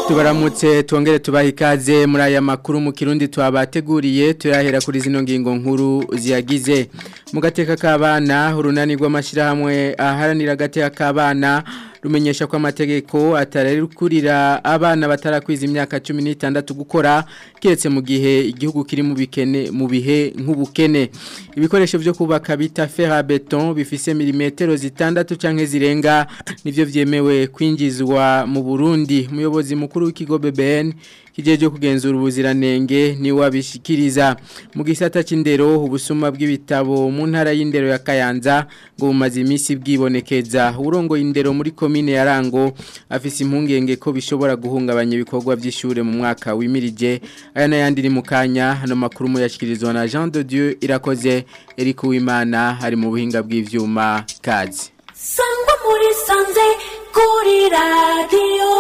tubaramutse twongere tubaha ikaze muri aya makuru mu kirundi twabateguriye turahera kuri zino ngingo nkuru ziyagize mu gateka k'abana urunani rw'amashyirahamwe aharanira agateka k'abana rumenyesha ko amategeko atarakurira abana batarakwiza imyaka 16 gukora kiretse mu gihe igihugu kiri mu bikene mu bihe nk'ubukene ibikoresho byo kubaka bita fer à béton bifise milimetero zitandatu canke zirenga nivyo vyemewe kwinjizwa mu Burundi umuyobozi mukuru w'ikigo BBN kijeje kugenzura ubuziranenge ni wabishikiriza mu gisata c'indero ubusuma bw'ibitabo mu ntara y'indero ya Kayanza ngo bumaze imisi bwibonekeza urongo indero muri komine ya Rango afise impungenge ko bishobora guhungabanya ibikorwa by'ishure mu mwaka wimirije aya nayandi ni mukanya hano makuru mu yashikirizwa na Jean de Dieu irakoze Eric Uwimana hari mu buhinga bw'ivyuma kazi sangwa muri sanze kuri radiyo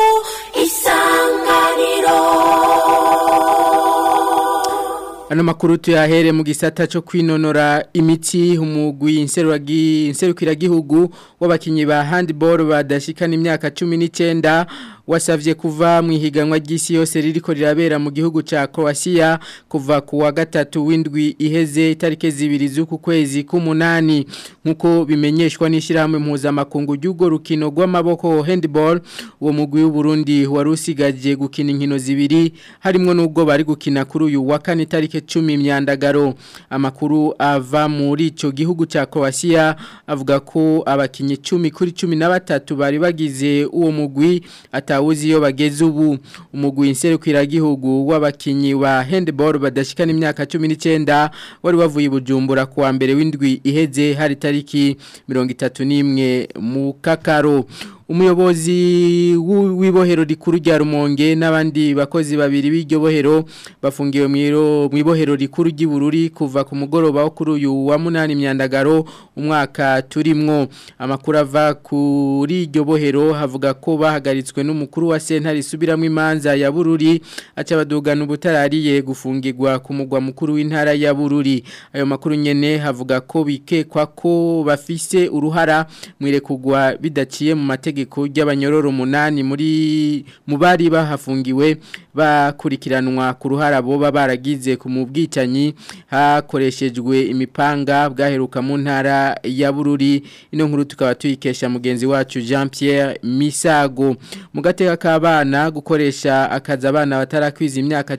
isanganiro Ano makuru tuyahere mu gisata cyo kwinonora imitsi umugwi inseruragi inserukira gihugu w'abakinyi ba handball badashikana imyaka 19 wasavye kuva mu ihiganwa ry'isi yose ririko rirabera mu gihugu ca Croatia kuva ku wa gatatu w'indwi iheze itarike zibiri z'uku kwezi k'umunani nkuko bimenyeshwa n'ishyirahamwe mpuzamakungu ry'ugo rukino rw'amaboko handball uwo mugwi w'u Burundi wari usigaje gukina inkino zibiri harimwo n'ubwo bari gukina kuri uyu wa kane itarike 10 imyandagaro amakuru ava muri ico gihugu ca Croatia avuga ko abakinyi 10 kuri 13 bari bagize uwo mugwi ata atawuzi iyo bageze ubu umugwi inserukira gihugu w'abakinyi wa handball badashikana imyaka 19 wari wavuye bujumbura kuwa mbere w'indwi iheze hari tariki 31 mu kakaro umuyobozi w'ibohero rikuru rya Rumonge n'abandi bakozi babiri b'iryo bohero bafungiwe mu ibohero rikuru ry'ibururi kuva ku mugoroba wo kuri uyu wa munani myandagaro umwaka turimwo amakuru ava kuri iryo bohero havuga ko bahagaritswe n'umukuru wa sentare isubiramo imanza ya bururi aca badugana ubutarariye gufungirwa ku mugwa mukuru w'intara ya bururi ayo makuru nyene havuga ko bikekwa ko bafise uruhara mwirekugwa bidaciye mu mategeko itegeko ry'abanyororo munani muri mu bari bahafungiwe bakurikiranwa ku ruhara boba baragize ku mubwicanyi hakoreshejwe imipanga bwaheruka mu ntara ya Bururi ino nkuru tukaba tuyikesha mugenzi wacu Jean Pierre Misago mu gateka k'abana gukoresha akaza abana batarakwiza imyaka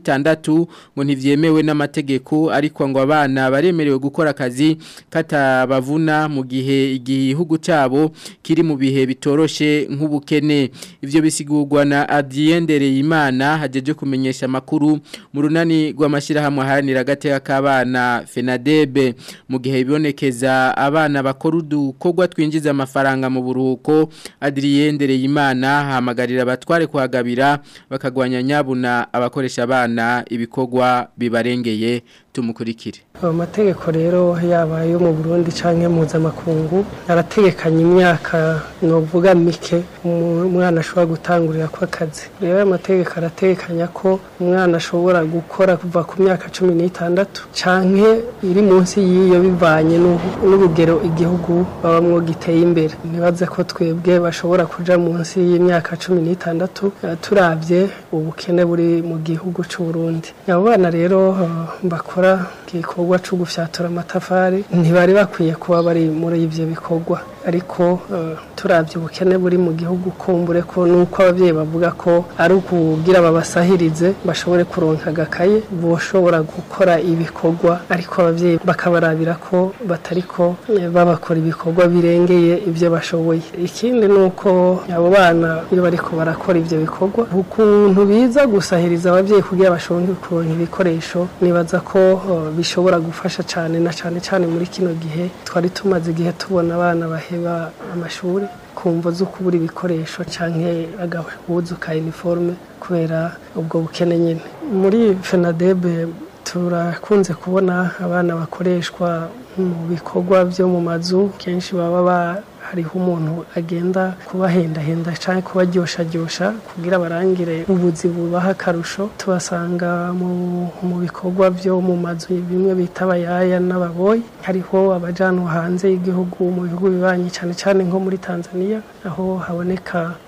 16 ngo ntivyemewe n'amategeko ariko ngo abana baremerewe gukora akazi katabavuna mu gihe igihugu cabo kiri mu bihe bitoroshe nk'ubukene ivyo bisigurwa na Adiendereye Imana hajeje kumenyesha amakuru mu runani rw'amashirahamwe haranira gateka k'abana FENADEB mu gihe bibonekeza abana bakora udukorwa twinjiza amafaranga mu buruhuko Adiendereye Imana hamagarira abatware kuhagabira bakagwanya nyabuna abakoresha abana ibikorwa bibarengeye tumukurikire amategeko rero yaba yo mu Burundi canke mpuzamakungu arategekanya imyaka novuga mike umwana ashobora gutangurira ko akazi rero amategeko arategekanya ko umwana ashobora gukora kuva ku myaka cumi n'itandatu canke iri munsi y'iyo bivanye n'urugero igihugu babamwo giteye imbere nibaze ko twebwe bashobora kuja munsi y'imyaka cumi n'itandatu turavye ubukene buri mu gihugu c'u Burundi abo bana rero bakora igikorwa cyo gufyatura amatafari ntibari bakwiye kuba bari muri ivyo bikorwa ariko turabye ubukene buri mu gihugu kumbure ko nuko ababyeyi bavuga ko ari ukugira babasahirize bashobore kuronka agakaye boshobora gukora ibikorwa ariko ababyeyi bakabarabira ko batariko babakora ibikorwa birengeye ibyo bashoboye ikindi ni uko abo bana iyo bariko barakora ivyo bikorwa ukuntu biza gusahiriza ababyeyi kugira bashobore kuronka ibikoresho nibaza ko bishobora gufasha cyane na cyane cyane muri kino gihe twari tumaze igihe tubona abana baheba amashuri kumva zo kubura ibikoresho canke agahuzu ka uniforme kubera ubwo bukene nyene muri FENADEB turakunze kubona abana bakoreshwa mu bikorwa byo mu mazu kenshi baba hariho umuntu agenda kubahendahenda cyangwa kubaryoshajyosha kugira barangire ubuzi bubaha akarusho tubasanga mu bikorwa byo mu mazu bimwe bita abayaya n'ababoyi hariho abajanwa hanze y'igihugu mu bihugu bibanyi cyane cyane nko muri tanzania aho haboneka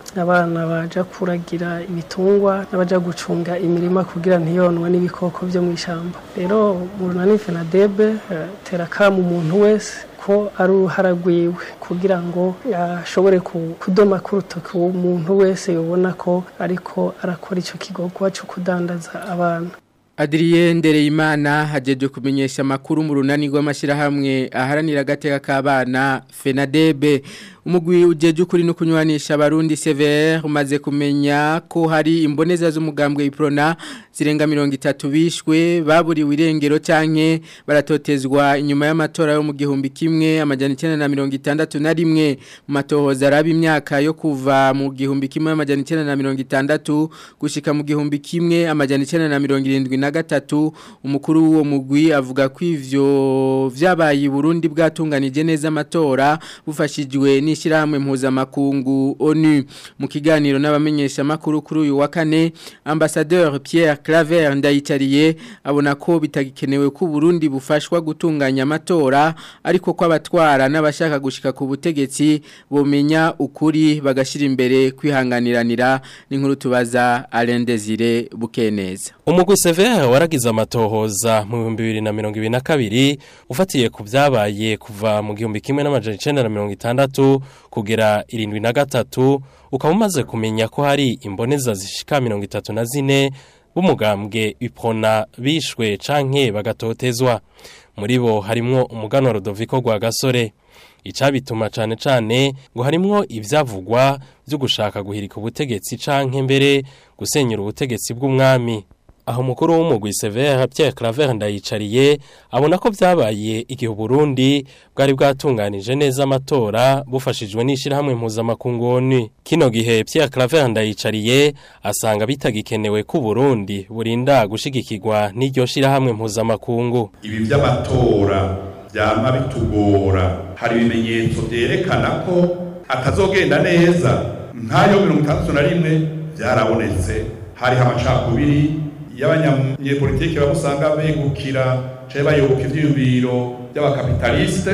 abana baja kuragira ibitungwa n'abaja gucunga imirima kugira ntiyonwe n'ibikoko vyo mu ishamba rero mu runani fenadebe eh, tera kamo umuntu wese ko ari uruhara rwiwe kugira ngo ashobore ku- kudoma ku rutoki umuntu wese yobona ko ariko arakora ico kigogwa co kudandaza abana Adrien Ndereyimana hajeje kumenyesha makuru mu runani rw'amashirahamwe aharanira agateka k'abana FENADEB umugwi ujeje ukuri no kunywanisha abarundi CVR umaze kumenya ko hari imboneza z'umugambwe iprona zirenga 30 bishwe baburiwe irengero canke baratotezwa inyuma y'amatora yo mu gihumbi kimwe amajana 961 na rimwe mu matohoza araba imyaka yo kuva mu gihumbi kimwe amajana 960 gushika mu gihumbi kimwe amajana 973 umukuru w'uwo mugwi avuga ko ivyo vyabaye i Burundi bwatunganije neza amatora bufashijwe n'ishyirahamwe mpuzamakungu ONU mu kiganiro n'abamenyesha makuru kuri uyu wa kane ambassadeur Pierre Claver ndayitariye abona ko bitagikenewe ko Burundi bufashwa gutunganya amatora ariko ko abatwara n'abashaka gushika ku butegetsi bomenya ukuri bagashira imbere kwihanganiranira n'inkuru tubaza Alain Desire Bukeneza umugwi severe waragize amatohoza mu bihumbi bibiri na mirongo ibiri na kabiri ufatiye ku byabaye kuva mu gihumbi kimwe n'amajana icenda na mirongo itandatu kugera irindwi na gatatu ukaba umaze kumenya ko hari imboneza zishika mirongo itatu na zine b'umugambwe ipona bishwe canke bagatotezwa muri bo harimwo umuganwa Rodoviko rwa gasore icabituma cane cane ngo harimwo ivyavugwa byo gushaka guhirika ubutegetsi canke mbere gusenyura ubutegetsi bw'umwami aho umukuru w'umugwi Severe Pierre Claver ndayicariye abona ko vyabaye igihe Burundi bwari bwatunganije neza amatora bufashijwe n'ishirahamwe mpuzamakungu ONU kino gihe Pierre Claver ndayicariye asanga bitagikenewe ko Burundi burinda gushigikirwa n'iryo shirahamwe mpuzamakungu ibi by'amatora byama bitugora hari ibimenyetso byerekana ko atazogenda neza nk'ayo mirongo itandatu na rimwe byarabonetse hariho amacakubiri y'abanyapolitiki bamusanga begukira cyangwa bayoboka ivyiyumviro by'abakapitalisite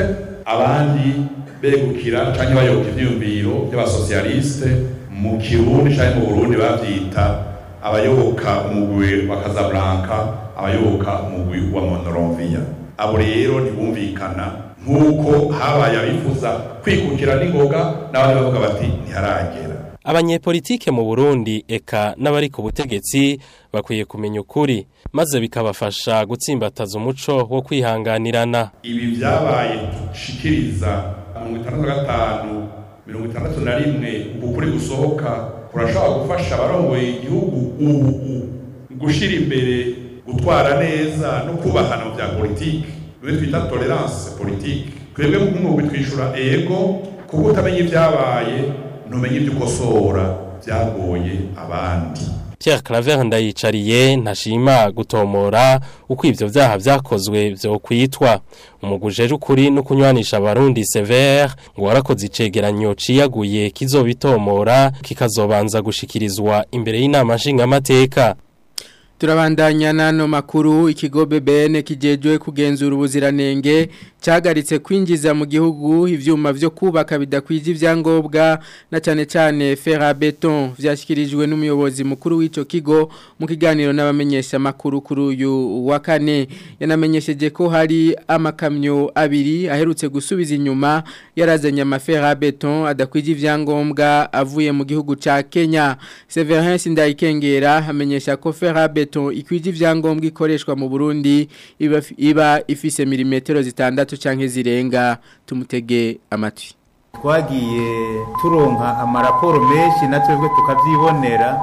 abandi begukira cyangwa bayoboka ivyiyumviro by'abasosialiste mu kirundi cyangwa mu burundi bavyita abayoboka umugwi wa Casablanca abayoboka umugwi wa Monrovia abo rero ntibumvikana nk'uko habaye abifuza kwikukira n'ingoga n'abandi bavuga bati ntiharagera abanyepolitike mu Burundi eka n'abari ku butegetsi bakwiye kumenya ukuri maze bikabafasha gutsimbataza umuco wo kwihanganirana ibi byabaye dushikiriza mirongo itandatu na gatanu mirongo itandatu na rimwe ukuri gusohoka kurashobora gufasha abarongoye igihugu ubu gushyira imbere gutwara neza no kubahana mu bya politiki bimwe twita tolerance politiki twebwe nk'umwuga twishura ego kuko utamenya ibyabaye ntumenye ibyo ukosora byagoye abandi Pierre Claver ndayicariye ntashima gutomora uko ivyo vyaha vyakozwe vyo kwitwa umugujeje ukuri no kunywanisha abarundi Sever ngo warakoze icegeranyo ciyaguye kizobitomora kikazobanza gushikirizwa imbere y'inama nshingamateka Turabandanya nano makuru ikigo BBN kijejwe kugenzura ubuziranenge cyagaritse kwinjiza mu gihugu ivyuma vyo kubaka bidakwije ivyangombwa na cyane cyane fer beton vyashyikirijwe n'umuyobozi mukuru w'ico kigo mu kiganiro n'abamenyesha makuru kuri uyu wa kane yanamenyesheje ko hari amakamyo abiri aherutse gusubiza inyuma yarazanye amafer beton adakwije ivyangombwa avuye mu gihugu ca Kenya Severin Sindayikengera amenyesha ko fer beton ikwije ivyangombwa ikoreshwa mu Burundi iba, iba ifise milimetero zitandatu canke zirenga tumutege amatwi twagiye turonka amaraporo menshi na twebwe tukavyibonera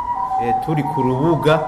e, turi ku rubuga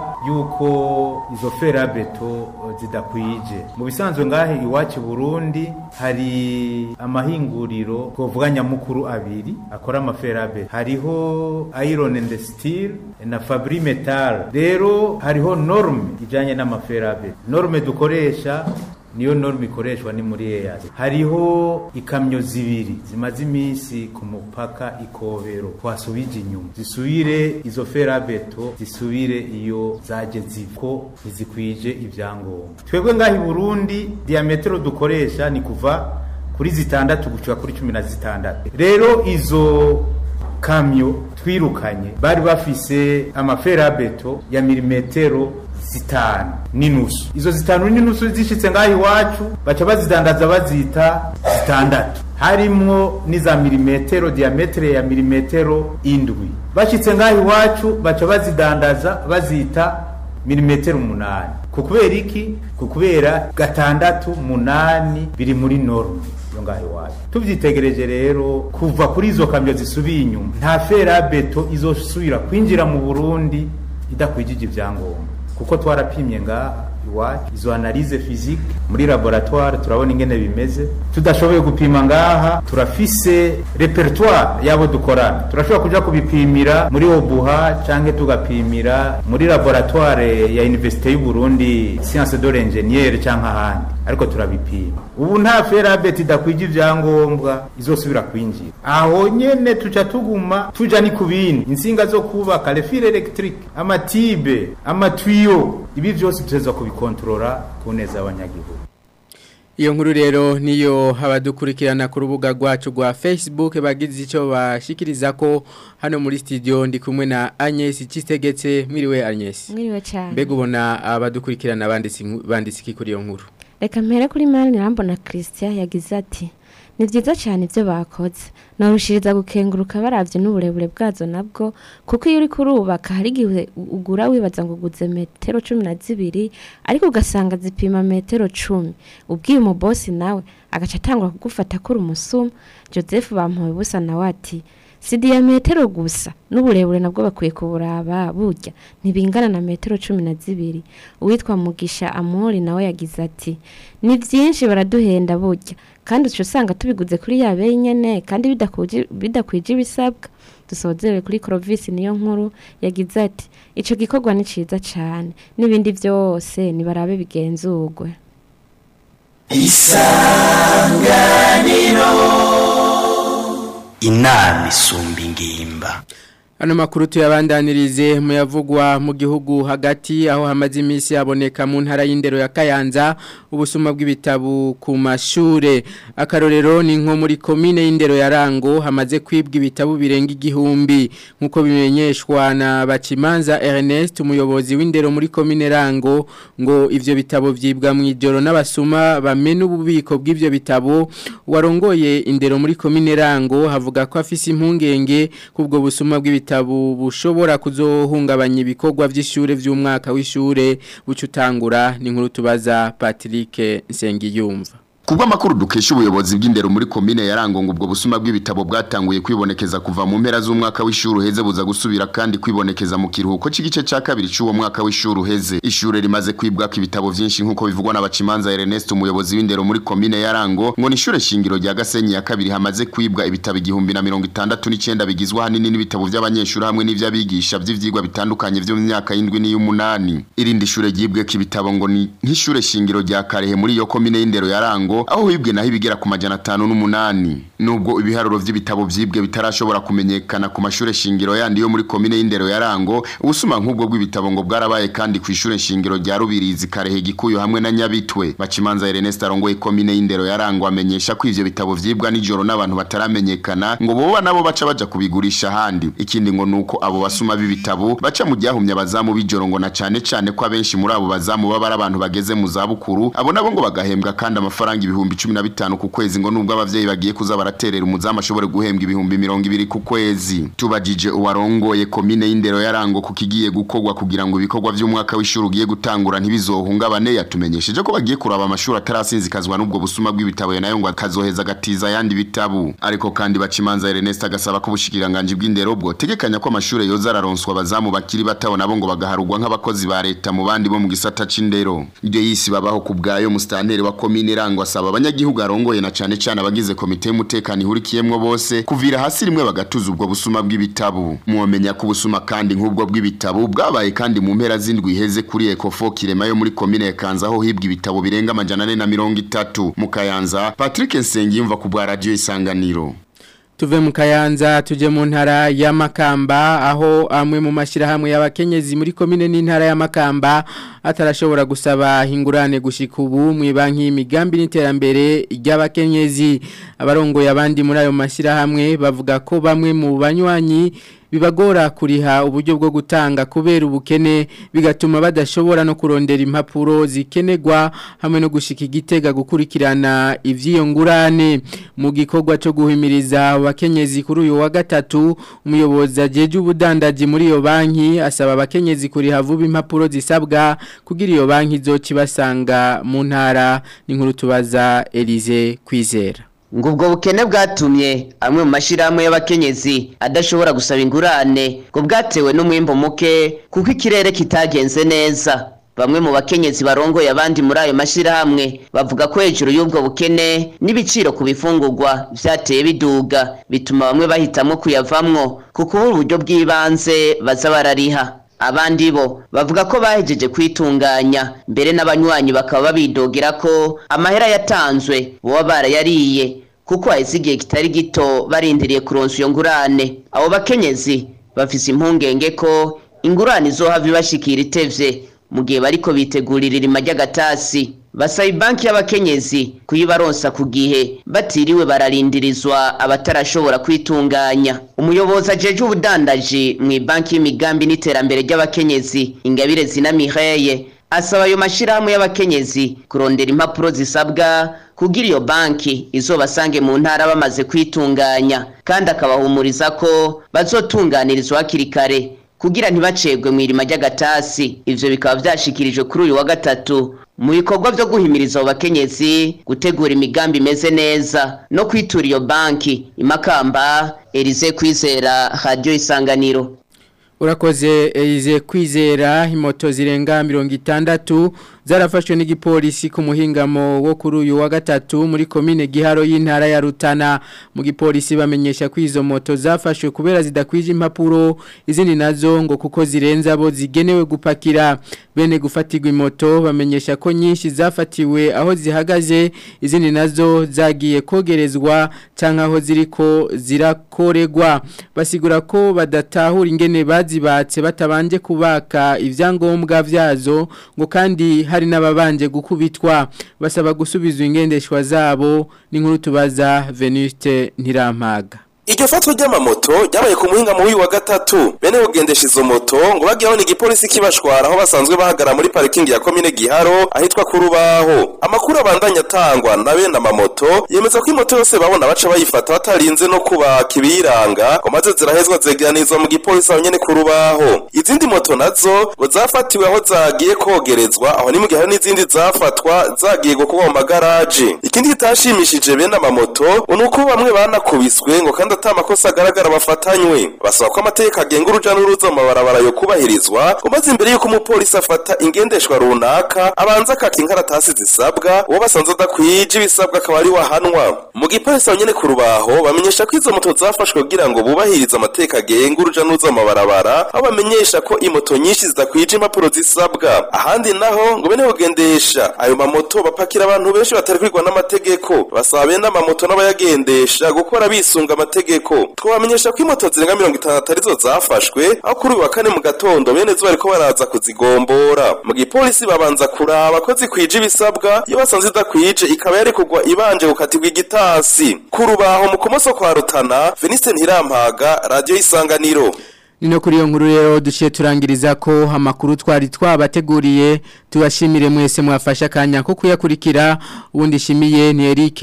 yuko izo ferabeto zidakwije mu bisanzwe ngahe iwacu Burundi hari amahinguriro twovuga nyamukuru abiri akora amaferabeto hariho iron and steel na fabri metal rero hariho norme ijanye n'amaferabeto norme dukoresha niyo norme ikoreshwa ni muri EAC hariho ikamyo zibiri zimaze iminsi ku mupaka ikobero twasubije inyuma zisubire izo ferabeto zisubire iyo zaje ziko ntizikwije ibyangombwa twebwe ngaho i Burundi diametero dukoresha ni kuva kuri zitandatu gushika kuri cumi na zitandatu rero izo kamyo twirukanye bari bafise amaferabeto ya milimetero zitanu n'inusu izo zitanu n'inusu zishitse ngaho iwacu baca bazidandaza bazita zitandatu harimwo n'iza milimetero diametere ya milimetero indwi bashitse ngaho iwacu baca bazidandaza bazita milimetero umunani ku kubera iki ku kubera gatandatu munani biri muri norme yo ngaho iwacu tuvyitegereje rero kuva kuri izo kamyo zisubiye inyuma nta ferabeto izosubira kwinjira mu burundi idakwijije ivyangombwa kuko twarapimye ngaha iwacu izo analize physique muri laboratoire turabona ingene bimeze tudashoboye gupima ngaha turafise repertoire yabo dukorana turashobora kuja kubipimira muri obuha canke tugapimira muri laboratoire ya université y'u Burundi science de l'ingénieur canke ahandi ariko turabipima ubu nta ferabet idakwije ivyangombwa izosubira kwinjira aho nyene tuca tuguma tuja ni kubindi insinga zo kubaka les fils électriques amatibe amatwiyo ibi vyose tuteza kubikontorora ku neza y'abanyagihugu Iyo nkuru rero niyo abadukurikirana ku rubuga rwacu rwa Facebook bagize icyo bashikiriza ko hano muri studio ndi kumwe na Agnes Cistegetse mwiriwe Agnes mwiriwe cyane mbega ubona abadukurikirana banditse banditse iki kuri iyo nkuru reka mpere kuri mani rambona christian yagize ati ni byiza cyane ibyo bakoze narushiriza gukenguruka barabye n'uburebure bwazo nabwo kuko iyo uri kurubaka hari igihe ugura wibaza ngo uguze metero cumi na zibiri ariko ugasanga zipima metero cumi ubwiye umubosi nawe agaca atangura kugufata kuri umusuma joseph bamuhaye ubusa nawe ati si diyametero gusa n'uburebure nabwo bakwiye kuburaba burya ntibingana na metero cumi na zibiri uwitwa mugisha amori nawe yagize ati ni byinshi baraduhenda burya kandi uca usanga tubiguze kuri ya beyi nyene kandi bidakwije ibisabwa dusozere kuri korovisi niyo nkuru yagize ati ico gikorwa ni ciza cane n'ibindi byose nibarabe bigenzurwe isanganiro inama isumba ingimba Ano makuru tuyabandanirize muyavugwa mu gihugu hagati aho hamaze iminsi haboneka mu ntara y'indero ya Kayanza ubusuma bw'ibitabu ku mashure akarorero ni nko muri komine y'indero ya Rango hamaze kwibwa ibitabu birenga igihumbi nkuko bimenyeshwa na Bacimanza Ernest umuyobozi w'indero muri komine Rango ngo ivyo bitabo vyibwa mu ijoro n'abasuma bamena ububiko bw'ivyo bitabo warongoye indero muri komine Rango havuga ko afise impungenge kubwo busuma bw'ibitabu ibitabo bushobora kuzohungabanya ibikorwa vy'ishure vy'umwaka w'ishure bucutangura ni nkuru tubaza Patrick Nsengiyumva Kubwa makuru dukesha ubuyobozi bw'indero muri komine yarango ngo ubwo busuma bw'ibitabo bwatanguye kwibonekeza kuva mu mpera z'umwaka w'ishuri uheze buza gusubira kandi kwibonekeza mu kiruhuko c'igice ca kabiri c'uwo mwaka w'ishuri uheze ishure rimaze kwibwako ibitabo vyinshi nk'uko bivugwa n'abacimanza Ernest umuyobozi w'indero muri komine yarango ngo ni ishure shingiro rya Gasenyi ya kabiri hamaze kwibwa ibitabo igihumbi na mirongo itandatu n'icenda bigizwe hanini n'ibitabo vy'abanyeshuri hamwe n'ivy'abigisha vy'ivyigwa bitandukanye vyo mu myaka y'indwi n'iy'umunani irindi shure ryibweko ibitabo ngo ni nk'ishure shingiro rya Karehe muri iyo komine y'indero yarango aho hibwe naho ibigera ku majana atanu n'umunani nubwo ibiharuro vy'ibitabo vyibwe bitarashobora kumenyekana ku mashure shingiro yandi yo muri komine y'indero yarango ubusuma nk'ubwo bw'ibitabo ngo bwarabaye kandi ku ishure shingiro rya Rubirizi Karehe Gikuyu hamwe na Nyabitwe Bacimanza Ernest arongoye komine y'indero yarango amenyesha ko ivyo bitabo vyibwa nijoro n'abantu bataramenyekana ngo boba nabo baca baja kubigurisha ahandi ikindi ngo nuko abo basuma b'ibitabo baca mu ryahumye abazamu b'ijoro ngo na cane cane ko abenshi muri abo bazamu baba ari abantu bageze mu zabukuru abo nabo ngo bagahembwa kandi amafaranga ibihumbi cumi na bitanu ku kwezi ngo nubwo abavyeyi bagiye kuza baraterera umuzamu ashobore guhembwa ibihumbi mirongo ibiri ku kwezi tubajije uwarongoye komine y'indero yarango ku kigiye gukorwa kugira ngo ibikorwa vy'umwaka w'ishuri ugiye gutangura ntibizohungabane yatumenyesheje ko bagiye kuraba amashuri atarasinzikazwa n'ubwo busuma bw'ibitabo nayo ngo akazoheza agatiza ayandi bitabu ariko kandi bacimanza Ernest agasaba ko ubushikiranganje bw'indero bwo tegekanya ko amashure yoza araronswa abazamu bakiri bataho nabo ngo bagaharugwa nk'abakozi ba leta mu bandi bo mu gisata c'indero ibyo yisi babaho ku bwayo mustantere wa komine rango asaba abanyagihugu arongoye na cane cane abagize komite y'umutekano ihurikiyemwo bose kuvira hasi rimwe bagatuza ubwo busuma bw'ibitabu mwomenya ko ubusuma kandi nk'ubwo bw'ibitabu bwabaye kandi mu mpera z'indwi iheze kuri Ecofo Kirema yo muri komine ya Kanza aho hibwa ibitabo birenga amajana ane na mirongo itatu mu Kayanza Patrick Nsengiyumva ku bwa radio isanganiro tuve mu kayanza tuje mu ntara ya Makamba aho amwe mu mashirahamwe y'abakenyezi muri komine n'intara ya Makamba atarashobora gusaba hingurane gushika ubu mu banki y'imigambi n'iterambere ry'abakenyezi abarongo yabandi muri ayo mashirahamwe bavuga ko bamwe mu banywanyi bibagora kuriha uburyo bwo gutanga kubera ubukene bigatuma badashobora no kurondera impapuro zikenerwa hamwe no gushika igitega gukurikirana ivyiyo ngurane mu gikorwa cyo guhimiriza abakenyezi kuri uyu wa gatatu umuyobozi ajeje ubudandaji muri iyo banki asaba abakenyezi kuriha vuba impapuro zisabwa kugira iyo banki izokibasanga mu ntara n'inkuru tubaza Elize kwizera ngo ubwo bukene bwatumye amwe mu mashyirahamwe y'abakenyezi adashobora gusaba ingurane ngo bwatewe n'umwimbo muke kuko ikirere kitagenze neza bamwe mu bakenyezi barongoye abandi muri ayo mashyirahamwe bavuga ko hejuru y'ubwo bukene n'ibiciro ku bifungurwa byateye biduga bituma bamwe bahitamo kuyavamwo kuko ubu uburyo bw'ibanze baza barariha abandi bo bavuga ko bahejeje kwitunganya mbere n'abanywanyi bakaba babidogera ko amahera yatanzwe boba barayariye kuko hahise igihe kitari gito barindiriye kuronsa iyo ngurane abo bakenyezi bafise impungenge ko ingurane izohava ibashikira itevye mu gihe bariko bitegurira irima ry'agatasi basaba ibanki y'abakenyezi kuyibaronsa ku gihe batiriwe bararindirizwa abatarashobora kwitunganya umuyobozi ajeje ubudandaji mu ibanki y'imigambi n'iterambere ry'abakenyezi ingabire zina mireye asaba ayo mashyirahamwe y'abakenyezi kurondera impapuro zisabwa kugira iyo banki izobasange mu ntara bamaze kwitunganya kandi akabahumuriza ko bazotunganirizwa hakiri kare kugira ntibacegwe mu irima ry'agatasi ivyo bikaba vyashikirijwe kuri uyu wa gatatu mu bikorwa vyo guhimiriza abo bakenyezi gutegura imigambi imeze neza no kwitura iyo banki imakamba Elize kwizera radio isanganiro Urakoze Elize kwizera imoto zirenga mirongo itandatu zarafashwe n'igipolisi ku muhingamo wo kuri uyu wa gatatu muri komine giharo y'intara ya Rutana mu gipolisi bamenyesha ko izo moto zafashwe kubera zidakwije impapuro izindi nazo ngo kuko zirenza abo zigenewe gupakira bene gufatirwa imoto bamenyesha ko nyinshi zafatiwe aho zihagaze izindi nazo zagiye kogerezwa cyangwa aho ziriko zirakoregwa basigura ko badatahura ingene bazibatse batabanje kubaka ibyangombwa vyazo ngo kandi hari n'ababanje gukubitwa basaba gusubizwa ingendeshwa zabo n'inkuru tubaza Venuste Ntirampaga Iryo fatwa ry'amamoto ryabaye ku muhinga mu wa gatatu bene kugendesha izo moto ngo bagiyeho ni igipolisi kibashwara aho basanzwe bahagara muri parikingi ya komine Giharo ahitwa ku rubaho amakuru abandanya atangwa na bene amamoto yemeza ko imoto yose babona baca bayifata batarinze no kubaka ibiranga ngo maze zirahezwa zegeranizwa mu gipolisi aho nyene ku rubaho izindi moto nazo ngo zafatiwe aho zagiye kogerezwa aho ni mu gihe hari n'izindi zafatwa zagiye gukorwa mu magaraje ikindi kitashimishije bene amamoto ni uko bamwe banakubiswe ngo kandi ata makosa agaragara bafatanywe basaba ko amategeko agenga uruja n'uruza mu mabarabara yo kubahirizwa ngo maze imbere y'uko umupolisi afata ingendeshwa runaka abanza akaka inkaratasi zisabwa uwo basanze adakwije ibisabwa akaba ari wahanwa mu gipolisi aho nyene ku rubaho bamenyesha ko izo moto zafashwe kugira ngo bubahirize amategeko agenga uruja n'uruza mu mabarabara aho bamenyesha ko imoto nyinshi zidakwije impapuro zisabwa ahandi naho ngo bene kugendesha ayo mamoto bapakira abantu benshi batari kwigwa n'amategeko basaba bene amamoto n'abayagendesha gukora bisunga amategeko twabamenyesha ko imoto zirenga mirongo itandatu arizo zafashwe aho kuri uyu wa kane mu gatondo bene zo bariko baraza kuzigombora mu gipolisi babanza kuraba ko zikwije ibisabwa iyo basanze idakwije ikaba yari kugwa ibanje gukatirwa igitasi ku rubaho mu kumoso kwa rutana veniste ntirampaga radiyo y'isanganiro Nino kuri iyo nkuru rero duciye turangiriza ko amakuru twari twabateguriye tubashimire mwese mwafasha akanya ko kuyakurikira ubundi shimiye ni Eric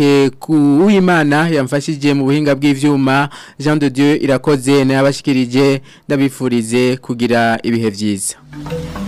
Uwimana yamfashije mu buhinga bw'ivyuma Jean de Dieu irakoze nabashikirije ndabifurize kugira ibihe vyiza